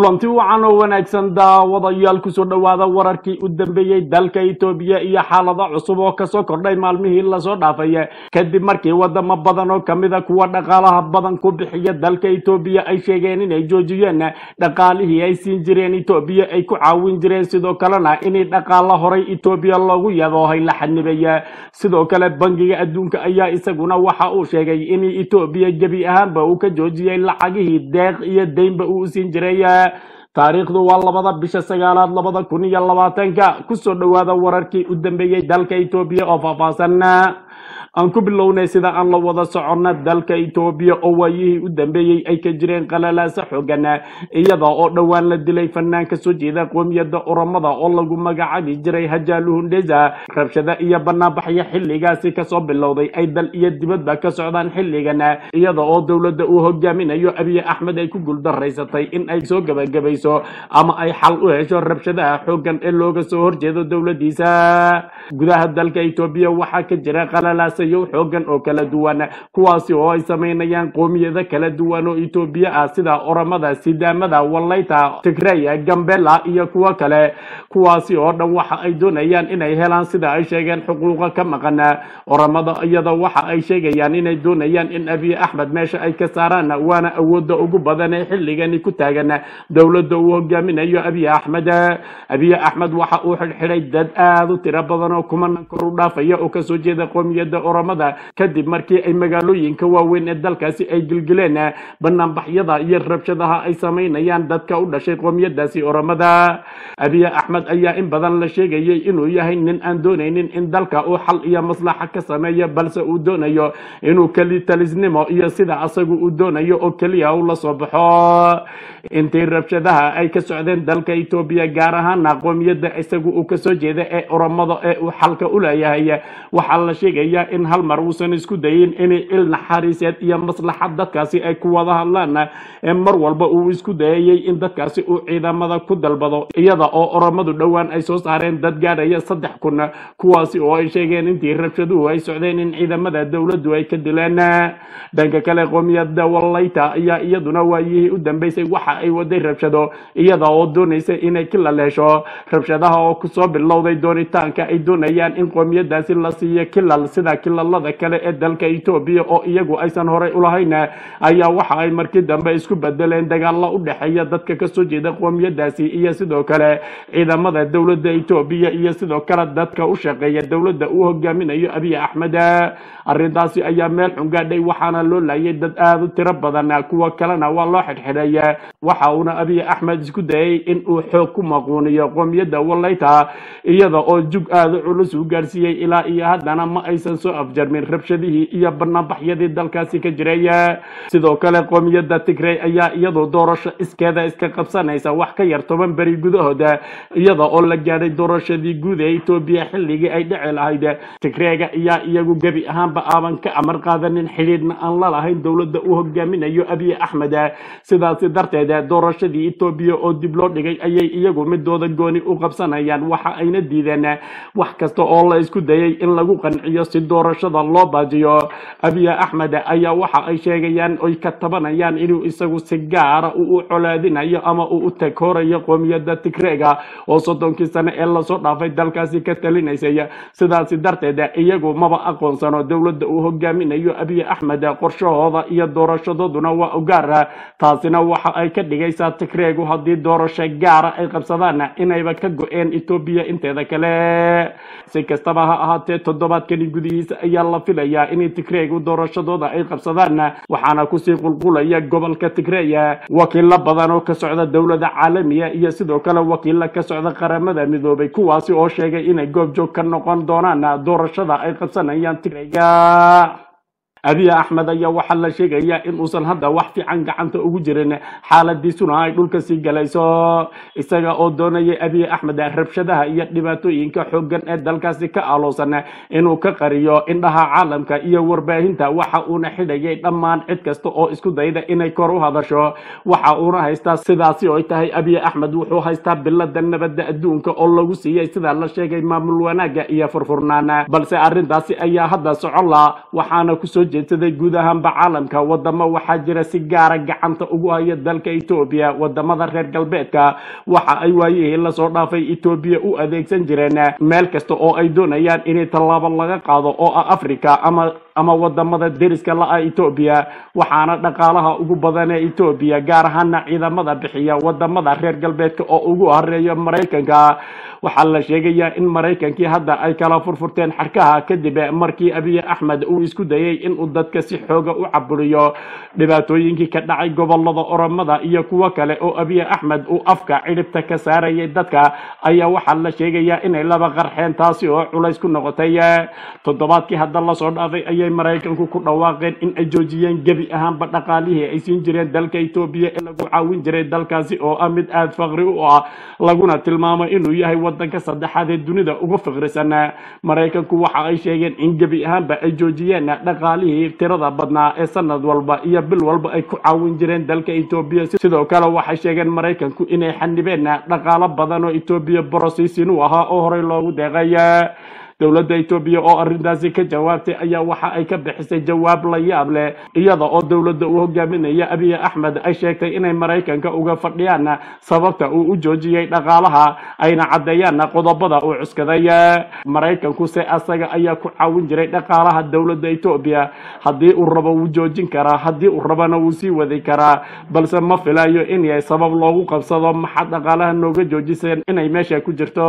kulanti wacan oo wanaagsan daawadayaal kusoo dhowaada wararkii u dambeeyey dalka itoobiya iyo xaalado cusub oo kasoo kordhay maalmihii lasoo dhaafay kadib markii wadamo badan oo kamida kuwa dhaqaalaha badan ku bixiya dalka itoobiya ay sheegeen inay joojiyeen dhaqaalihii ay siin jireen itoobiya ay ku caawin jireen sidoo kalena inay dhaqaalo horay itoobiya loogu yadoohay la xanibay sidoo kale bangiga adduunka ayaa isaguna waxa uu sheegay in itoobiya gebi ahaanba uu ka joojiyey lacagihii deeq iyo deynba uu siin jiray taariikhdu waa labada bisha sagaalaad labada kun iyo labaatanka kusoo dhowaada wararkii u dambeeyey dalka itoobiya oo faahfaahsan aan ku bilownay sida aan la wada soconna dalka itoobiya oo waayihii u dambeeyey ay ka jireen qalalaasa xoogan iyada oo dhowaan la dilay fanaan ka soo jeeda qoomiyadda oromada oo lagu magacaabi jiray hajaaluhundheza rabshada iyo banaanbaxyo xilligaasi kasoo bilowday ay dal iyo dibadba ka socdaan xilligan iyada oo dowladda uu hogaaminayo abiy axmed ay ku guuldaraysatay in ay soo gabagabayso ama ay xal u hesho rabshadaha xoogan ee looga soo horjeedo dowladiisa gudaha dalka itoobiya waxaa ka jira qalalaasayo xoogan oo kala duwan kuwaasi oo ay samaynayaan qoomiyado kala duwan oo itoobiya ah sida oromada sidaamada walayta tigreya gambela iyo kuwo kale kuwaasi oo dhan waxa ay doonayaan inay helaan sida ay sheegeen xuquuqa ka maqan oromada iyada waxa ay sheegayaan inay doonayaan in abiy axmed meesha ay ka saaraan waana awooda ugu badan ee xilligani ku taagan dowladda uu hogaaminayo abiy axmed abiy axmed waxa uu xidhxidhay dad aada u tiro badan oo kumanan kor u dhaafaya oo kasoo jeeda qoomiyadda oromada kadib markii ay magaalooyinka waaweyn ee dalkaasi ay gilgileen banaanbaxyada iyo rabshadaha ay samaynayaan dadka u dhashay qoomiyadaasi oromada abiy axmed ayaa in badan la sheegayay inuu yahay nin aan doonaynin in dalka uu xal iyo maslaxa ka sameeyo balse uu doonayo inuu keli talisnimo iyo sida asagu uu doonayo oo keliya uu la soo baxo intii rabshadaha ay ka socdeen dalka itoobiya gaar ahaana qoomiyadda isagu uu kasoo jeeda ee oromada ee uu xalka u leeyahay waxaa la sheegayaa in hal mar uusan isku dayin in il naxariiseed iyo maslaxad dadkaasi ay ku wada hadlaan ee mar walba uu isku dayayay in dadkaasi uu ciidamada ku dalbado iyada oo oromadu dhowaan ay soo saareen dad gaadhaya saddex kun kuwaasi oo ay sheegeen intii rabshaduhu ay socdeen in ciidamada dowladdu ay ka dileen dhanka kale qoomiyadda walayta ayaa iyaduna waayihii u dambeysay waxa ay waday rabshado iyada oo doonaysa inay kilal hesho rabshadaha oo kusoo bilowday doonitaanka ay doonayaan in qoomiyadaasi la siiyo kilal sida kilalada kale ee dalka etoobiya oo iyagu aysan horay ulahayn ayaa waxa ay markii dambe isku bedeleen dagaalo u dhexeeya dadka kasoo jeeda qoomiyadaasi iyo sidoo kale ciidamada dowladda etoobiya iyo sidoo kale dadka u shaqeeya dowladda uu hogaaminayo abiy axmed arrintaasi ayaa meel xun gaadhay waxaana loo laayay dad aada u tiro badan kuwa kalena waa loo xidhxidhay waxa uuna abiy axmed isku dayay in uu xoog ku maquuniyo qoomiyadda walayta iyada oo jug aada culus u gaarsiiyey ilaa iyo haddana ma aysan soo afjarmin rabshadihii iyo banaanbaxyadii dalkaasi ka jiray sidoo kale qoomiyadda tigrey ayaa iyadu doorasho iskeeda iska qabsanaysa wax ka yar toban beri gudahooda iyada oo la gaadhay doorashadii guud ee etoobiya xilligii ay dhici lahayd tigreega ayaa iyagu gebi ahaanba aaban ka amar qaadanin xidhiidhna aan la lahayn dowladda uu hogaaminayo abiy axmed sidaasi darteed doorashadii etoobiya oo dib loo dhigay ayay iyagu midooda gooni u qabsanayaan waxa ayna diideen wax kasta oo la isku dayay in lagu qanciyo si doorashada loo baajiyo abiy axmed ayaa waxa ay sheegayaan oy ka tabanayaan inuu isagu si gaara uu u colaadinayo ama uu u taghoorayo qoomiyadda tigreega oo soddonkii sane ee lasoo dhaafay dalkaasi ka talinaysay sidaasi darteed iyagu maba aqoonsano dowladda uu hogaaminayo abiy axmed qorshahooda iyo doorashadooduna waa ugaar taasina waxa ay ka dhigaysaa tigreegu haddii doorasho gaara ay qabsadaan inayba ka go-een etoobiya inteeda kale si kastaba ha ahaatee toddobaadkani gudihiisa ayaa la filayaa in tigreegu doorashadooda ay qabsadaan waxaana kusii qulqulaya gobolka tigreya wakiilo badan oo ka socda dowlada caalamiya iyo sidoo kale wakiilo ka socda qaramada midoobay kuwaasi oo sheegay inay goobjoog ka noqon doonaan doorashada ay qabsanayaan tigreyga abiy axmed ayaa waxaa la sheegayaa in uusan hadda wax fiican gacanta ugu jirin xaaladiisuna ay dhulka sii galayso isaga oo doonayay abiy axmed rabshadaha iyo dhibaatooyinka xoogan ee dalkaasi ka aloosan inuu ka qariyo indhaha caalamka iyo warbaahinta waxa uuna xidhayay dhammaan cid kasta oo isku dayda inay kor u hadasho waxa uuna haystaa sidaasi oo tahay abiy axmed wuxuu haystaa bilada nabadda adduunka oo lagu siiyey sida la sheegay maamul wanaaga iyo furfurnaan balse arrintaasi ayaa hadda socon la waxaana kusoo jeedsaday guud ahaanba caalamka wadamo waxaa jira si gaara gacanta ugu haya dalka etoobiya wadamada reer galbeedka waxa ay waayihii lasoo dhaafay etoobiya u adeegsan jireen meel kasta oo ay doonayaan inay tallaabo laga qaado oo ah africa ama ama wadamada deriska la-a etoobiya waxaana dhaqaalaha ugu badan ee etoobiya gaar ahaana ciidamada bixiya wadamada reer galbeedka oo ugu horeeya maraykanka waxaa la sheegayaa in maraykankii hadda ay kala furfurteen xarkaha kadib markii abiy axmed uu isku dayay inuu dadka si xooga u caburiyo dhibaatooyinkii ka dhacay gobolada oromada iyo kuwo kale oo abiy axmed uu afka cidhibta ka saarayay dadka ayaa waxaa la sheegayaa inay laba qarxeen taasi oo culays ku noqotay toddobaadkii hadda lasoo dhaafay ayay maraykanku ku dhawaaqeen in ay joojiyeen gebi ahaanba dhaqaalihii ay siin jireen dalka etoobiya ee lagu caawin jiray dalkaasi oo ah mid aada faqri u ah laguna tilmaamo inuu yahay wadanka saddexaad ee dunida ugu fiqrisan maraykanku waxa ay sheegeen in gebi ahaanba ay joojiyeen dhaqaalihii tirada badnaa ee sanad walba iyo bil walba ay ku caawin jireen dalka etoobiya sidoo kale waxay sheegeen maraykanku inay xanibeen dhaqaalo badan oo etoobiya borosiisin u ahaa oo horey loogu deeqay dowladda etoobiya oo arrintaasi ka jawaabtay ayaa waxa ay ka bixisay jawaab la yaab leh iyada oo dowladda uu hogaaminaya abiy axmed ay sheegtay inay maraykanka uga fadhiyaan sababta uu u joojiyey dhaqaalaha ayna caddeeyaan qodobada uu cuskaday maraykanku se asaga ayaa ku caawin jiray dhaqaalaha dowladda etoobiya haddii uu rabo wuu joojin karaa haddii uu rabana wuu sii wadi karaa balse ma filayo inay sabab loogu qabsado maxaa dhaqaalaha nooga joojiseen inay meesha ku jirto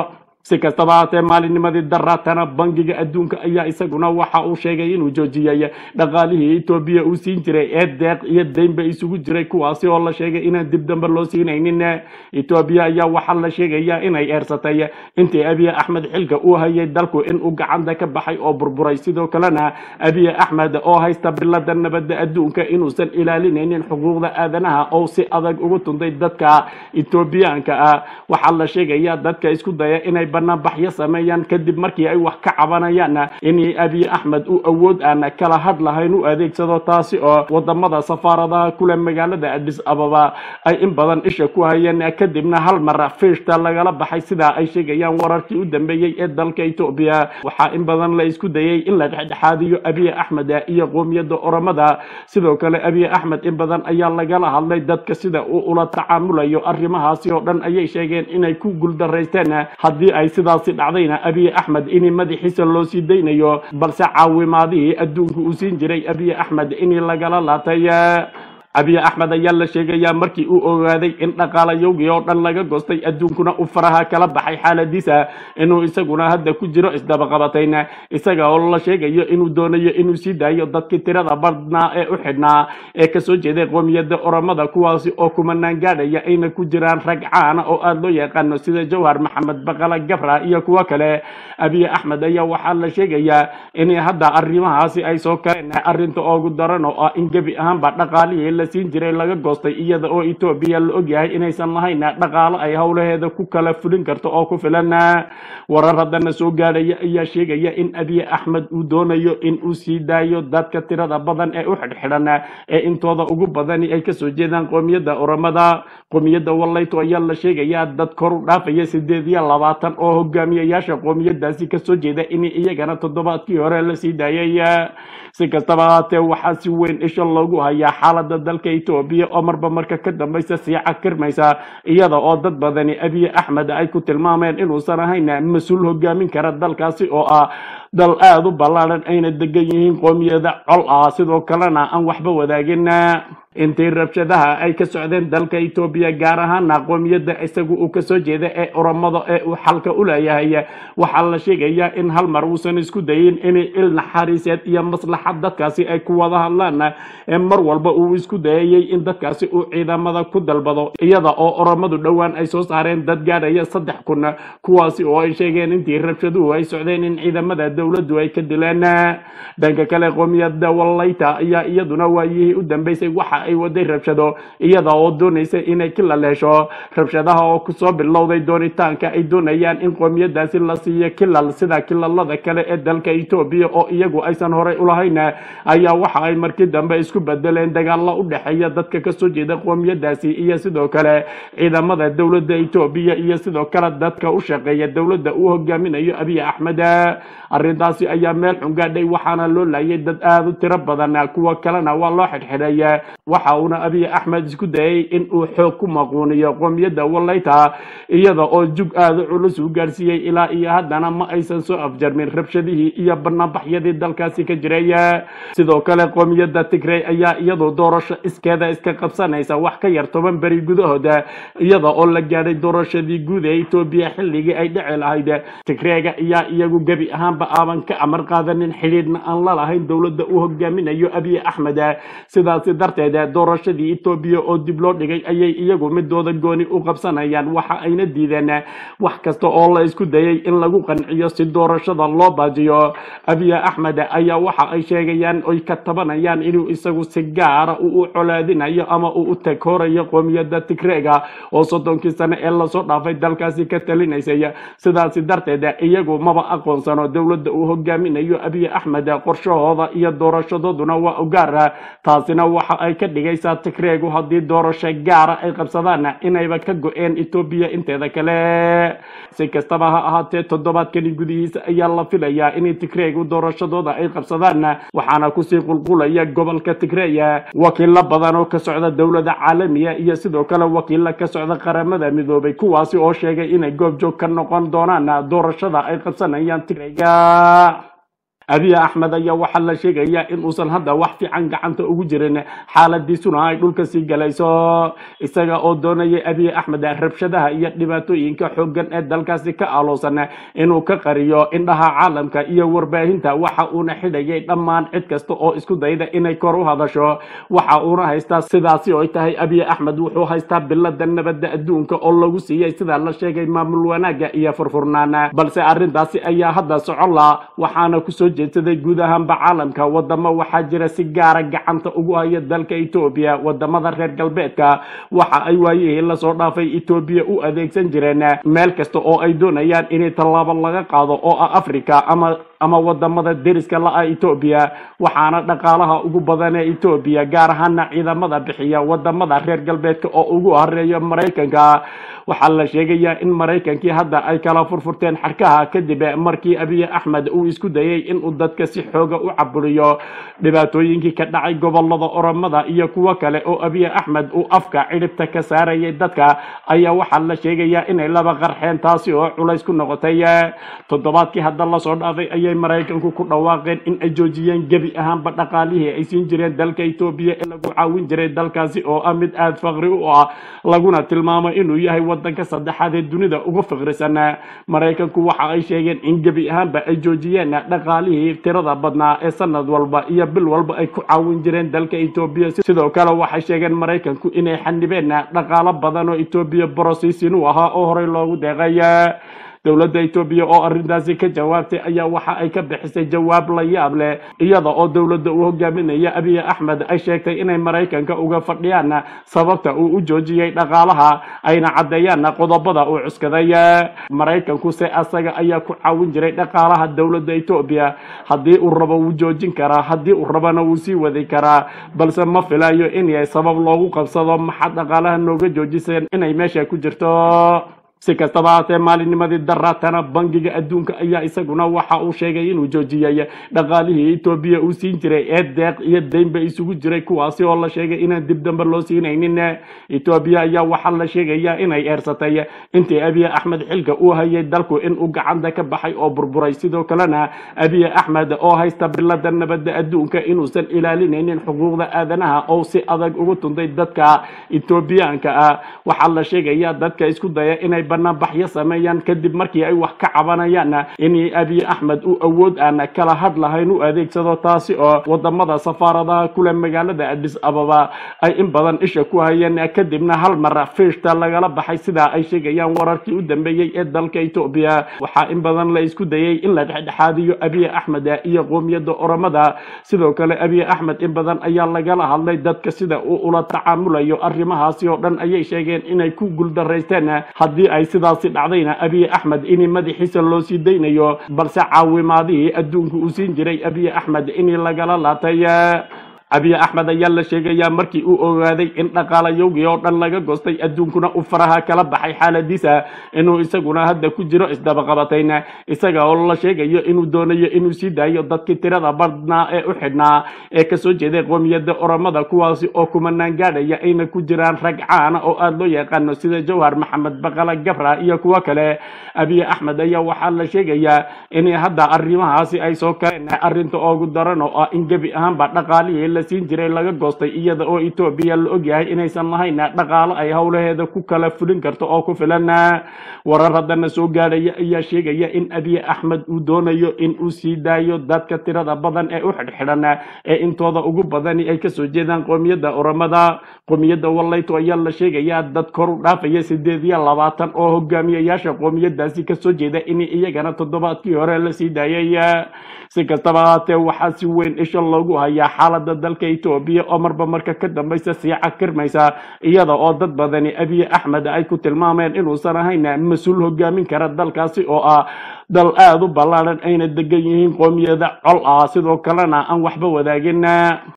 si kastaba haatee maalinnimadii daraatana bangiga adduunka ayaa isaguna waxa uu sheegay inuu joojiyey dhaqaalihii etoobiya uu siin jiray ee deeq iyo deynba isugu jiray kuwaasi oo la sheegay inaan dib dambe loo siinaynin etoobiya ayaa waxaa la sheegayaa inay eersatay intii abiy axmed xilka uu hayay dalku inuu gacanta ka baxay oo burburay sidoo kalena abiy axmed oo haysta bilada nabadda adduunka inuusan ilaalinaynin xuquuqda aadanaha oo si adag ugu tunday dadka etoobiyaanka ah waxaa la sheegayaa dadka isku daya inay banaanbaxyo sameeyaan kadib markii ay wax ka cabanayaan in abiy axmed uu awood aan kala had lahayn u adeegsado taasi oo wadamada safaaradaha kule magaalada adis ababa ay in badan isha ku hayeen kadibna hal mar fiishta lagala baxay sidaa ay sheegayaan wararkii u dambeeyey ee dalka etoobiya waxaa in badan la isku dayay in la dhexdhexaadiyo abiy axmed iyo qoomiyadda oromada sidoo kale abiy axmed in badan ayaa lagala hadlay dadka sida uu ula tacaamulayo arrimahaasi oo dhan ayay sheegeen inay ku guuldaraysteen haddii ay sidaasi dhacdayna abiy axmed in madaxiisa loo sii daynayo balse caawimaadihii adduunka uu siin jiray abiy axmed in lagala laatay abiy axmed ayaa la sheegayaa markii uu ogaaday in dhaqaalayowgii oo dhan laga goostay adduunkuna uu faraha kala baxay xaaladiisa inuu isaguna hadda ku jiro isdabaqabatayn isaga oo la sheegayo inuu doonayo inuu sii daayo dadkii tirada badnaa ee u xidhnaa ee kasoo jeeday qoomiyadda oromada kuwaasi oo kumanaan gaadhaya ayna ku jiraan rag caana oo aada loo yaqaano sida jawhar maxamed baqala gabra iyo kuwo kale abiy axmed ayaa waxaa la sheegayaa in hadda arrimahaasi ay soo kaleen arrinta oogu daran oo ah in gebi ahaanba dhaqaalihii la siin jiray laga goostay iyada oo etoobiya la ogyahay inaysan lahayn dhaqaalo ay howlaheeda ku kala fulin karto oo ku filan warar haddana soo gaadhaya ayaa sheegaya in abiy axmed uu doonayo in uu sii daayo dadka tirada badan ee u xidhxidhan ee intooda ugu badani ay kasoo jeedaan qoomiyadda oromada qoomiyadda wallayto ayaa la sheegayaa dad kor u dhaafaya sideed iyo labaatan oo hogaamiyayaasha qoomiyadaasi kasoo jeeda in iyagana toddobaadkii hore la sii daayay si kastaba haatee waxaa si weyn isha loogu hayaa xaalada dalka etoobiya oo marba marka ka dambaysa sii cakirmaysa iyada oo dad badani abiy axmed ay ku tilmaameen inuusan ahayn mas-uul hogaamin kara dalkaasi oo ah dal aada u ballaadhan ayna degan yihiin qoomiyada col ah sidoo kalena aan waxba wadaagin intii rabshadaha ay ka socdeen dalka etoobiya gaar ahaana qoomiyadda isagu uu kasoo jeeda ee oromada ee uu xalka u leeyahay waxaa la sheegayaa in hal mar uusan isku dayin in il naxariiseed iyo maslaxad dadkaasi ay ku wada hadlaan ee mar walba uu isku dayayay in dadkaasi uu ciidamada ku dalbado iyada oo oromadu dhowaan ay soo saareen dad gaadhaya saddex kun kuwaasi oo ay sheegeen intii rabshaduhu ay socdeen in ciidamada dowladdu ay ka dileen dhanka kale qoomiyadda wallayta ayaa iyaduna waayihii u dambeysay waxa ay waday rabshado iyada oo doonaysa inay kilal hesho rabshadaha oo kusoo bilowday doonitaanka ay doonayaan in qoomiyadaasi la siiyo kilal sida kilalada kale ee dalka etoobiya oo iyagu aysan horey ulahayn ayaa waxa ay markii dambe isku bedeleen dagaalo u dhexeeya dadka kasoo jeeda qoomiyadaasi iyo sidoo kale ciidamada dowladda etoobiya iyo sidoo kale dadka u shaqeeya dowladda uu hogaaminayo abiy axmed arrintaasi ayaa meel xun gaadhay waxaana loo laayay dad aada u tiro badan kuwa kalena waa loo xidhxidhay waxa uuna abiy axmed isku dayay in uu xoog ku maquuniyo qoomiyadda walayta iyada oo jug aada u culus u gaarsiiyey ilaa iyo haddana ma aysan soo afjarmin rabshadihii iyo banaanbaxyadii dalkaasi ka jiray sidoo kale qoomiyadda tigrey ayaa iyadu doorasho iskeeda iska qabsanaysa wax ka yar toban beri gudahooda iyada oo la gaadhay doorashadii guud ee etoobiya xilligii ay dhici lahayd tigreega ayaa iyagu gebi ahaanba aaban ka amar qaadanin xidhiidhna aan la lahayn dowladda uu hogaaminayo abiy axmed sidaasi darteed doorashadii etoobiya oo dib loo dhigay ayay iyagu midooda gooni u qabsanayaan waxa ayna diideen wax kasta oo la isku dayay in lagu qanciyo si doorashada loo baajiyo abiy axmed ayaa waxa ay sheegayaan oy ka tabanayaan inuu isagu si gaara uu u colaadinayo ama uu u taghoorayo qoomiyadda tigreega oo soddonkii sane ee lasoo dhaafay dalkaasi ka talinaysay sidaasi darteed iyagu maba aqoonsano dowladda uu hogaaminayo abiy axmed qorshahooda iyo doorashadooduna waa ugaara taasina waxa ay ka dhigaysaa tigreegu haddii doorasho gaara ay qabsadaan inayba ka go-een etoobiya inteeda kale si kastaba ha ahaatee toddobaadkani gudihiisa ayaa la filayaa in tigreegu doorashadooda ay qabsadaan waxaana kusii qulqulaya gobolka tigreya wakiilo badan oo ka socda dowlada caalamiya iyo sidoo kale wakiilo ka socda qaramada midoobay kuwaasi oo sheegay inay goobjoog ka noqon doonaan doorashada ay qabsanayaan tigreyga abiy axmed ayaa waxaa la sheegayaa in uusan hadda wax fiican gacanta ugu jirin xaaladiisuna ay dhulka sii galayso isaga oo doonayay abiy axmed rabshadaha iyo dhibaatooyinka xooggan ee dalkaasi ka aloosan inuu ka qariyo indhaha caalamka iyo warbaahinta waxa uuna xidhayay dhammaan cid kasta oo isku dayda inay kor u hadasho waxa uuna haystaa sidaasi oo tahay abiy axmed wuxuu haystaa bilada nabadda adduunka oo lagu siiyey sida la sheegay maamul wanaaga iyo furfurnaan balse arrintaasi ayaa hadda socon la waxaana kusoo jeedsaday guud ahaanba caalamka wadamo waxaa jira si gaara gacanta ugu haya dalka etoobiya wadamada reer galbeedka waxa ay waayihii lasoo dhaafay etoobiya u adeegsan jireen meel kasta oo ay doonayaan inay tallaabo laga qaado oo ah africa ama ama wadamada deriska la-a etoobiya waxaana dhaqaalaha ugu badan ee etoobiya gaar ahaana ciidamada bixiya wadamada reer galbeedka oo ugu horeeya maraykanka waxaa la sheegayaa in maraykankii hadda ay kala furfurteen xarkaha kadib markii abiy axmed uu isku dayay inuu dadka si xooga u caburiyo dhibaatooyinkii ka dhacay gobolada oromada iyo kuwo kale oo abiy axmed uu afka cidhibta ka saarayay dadka ayaa waxaa la sheegayaa inay laba qarxeen taasi oo culays ku noqotay toddobaadkii hadda lasoo dhaafay ayay maraykanku ku dhawaaqeen in ay joojiyeen gebi ahaanba dhaqaalihii ay siin jireen dalka etoobiya ee lagu caawin jiray dalkaasi oo ah mid aada faqri u ah laguna tilmaamo inuu yahay wadanka saddexaad ee dunida ugu faqrisan maraykanku waxa ay sheegeen in gebi ahaanba ay joojiyeen dhaqaalihii tirada badnaa ee sanad walba iyo bil walba ay ku caawin jireen dalka etoobiya sidoo kale waxay sheegeen maraykanku inay xanibeen dhaqaalo badan oo etoobiya borosiisin u ahaa oo horey loogu deeqay dowladda etoobiya oo arrintaasi ka jawaabtay ayaa waxa ay ka bixisay jawaab la yaab leh iyada oo dowladda uu hogaaminaya abiy axmed ay sheegtay inay maraykanka uga fadhiyaan sababta uu u joojiyey dhaqaalaha ayna caddeeyaan qodobada uu cuskaday maraykanku se asaga ayaa ku caawin jiray dhaqaalaha dowladda etoobiya haddii uu rabo wuu joojin karaa haddii uu rabana wuu sii wadi karaa balse ma filayo inay sabab loogu qabsado maxaa dhaqaalaha nooga joojiseen inay meesha ku jirto si kastaba haatee maalinnimadii daraatana bangiga adduunka ayaa isaguna waxa uu sheegay inuu joojiyey dhaqaalihii etoobiya uu siin jiray ee deeq iyo deynba isugu jiray kuwaasi oo la sheegay inaan dib dambe loo siinaynin etoobiya ayaa waxaa la sheegayaa inay eersatay intii abiy axmed xilka uu hayay dalku inuu gacanta ka baxay oo burburay sidoo kalena abiy axmed oo haysta bilada nabadda adduunka inuusan ilaalinaynin xuquuqda aadanaha oo si adag ugu tuntay dadka etoobiyaanka ah waxaa la sheegayaa dadka isku daya inay banaanbaxyo sameeyaan kadib markii ay wax ka cabanayaan in abiy axmed uu awood aan kala had lahayn u adeegsado taasi oo wadamada safaaradaha kule magaalada adis ababa ay in badan isha ku hayeen kadibna hal mar fiishta lagala baxay sidaa ay sheegayaan wararkii u dambeeyey ee dalka etoobiya waxaa in badan la isku dayay in la dhexdhexaadiyo abiy axmed iyo qoomiyadda oromada sidoo kale abiy axmed in badan ayaa lagala hadlay dadka sida uu ula tacaamulayo arrimahaasi oo dhan ayay sheegeen inay ku guuldaraysteen haddii ay sidaasi dhacdayna abiy axmed in madaxiisa loo sii daynayo balse caawimaadihii adduunku uu siin jiray abiy axmed in lagala laatay abiy axmed ayaa la sheegayaa markii uu ogaaday in dhaqaalayowgii oo dhan laga goostay adduunkuna uu faraha kala baxay xaaladiisa inuu isaguna hadda ku jiro isdabaqabatayn isaga oo la sheegayo inuu doonayo inuu sii daayo dadkii tirada badnaa ee u xidhnaa ee kasoo jeeday qoomiyadda oromada kuwaasi oo kumanaan gaadhaya ayna ku jiraan rag caana oo aada loo yaqaano sida jawhar maxamed baqala gabra iyo kuwo kale abiy axmed ayaa waxaa la sheegayaa in hadda arrimahaasi ay soo kaleen arrinta ugu daran oo ah in gebi ahaanba dhaqaalihii la siin jiray laga goostay iyada oo etoobiya la ogyahay inaysan lahayn dhaqaalo ay howlaheeda ku kala fulin karto oo ku filan warar haddana soo gaadhaya ayaa sheegaya in abiy axmed uu doonayo in uu sii daayo dadka tirada badan ee u xidhxidhan ee intooda ugu badani ay kasoo jeedaan qoomiyadda oromada qoomiyadda walayto ayaa la sheegayaa dad kor u dhaafaya sideed iyo labaatan oo hogaamiyayaasha qoomiyadaasi kasoo jeeda in iyagana toddobaadkii hore la sii daayay si kastaba haatee waxaa si weyn isha loogu hayaa xaalada dalka etoobiya oo marba marka ka dambaysa sii cakirmaysa iyada oo dad badani abiy axmed ay ku tilmaameen inuusan ahayn mas-uul hogaamin kara dalkaasi oo ah dal aada u ballaadhan ayna degan yihiin qoomiyada col ah sidoo kalena aan waxba wadaagin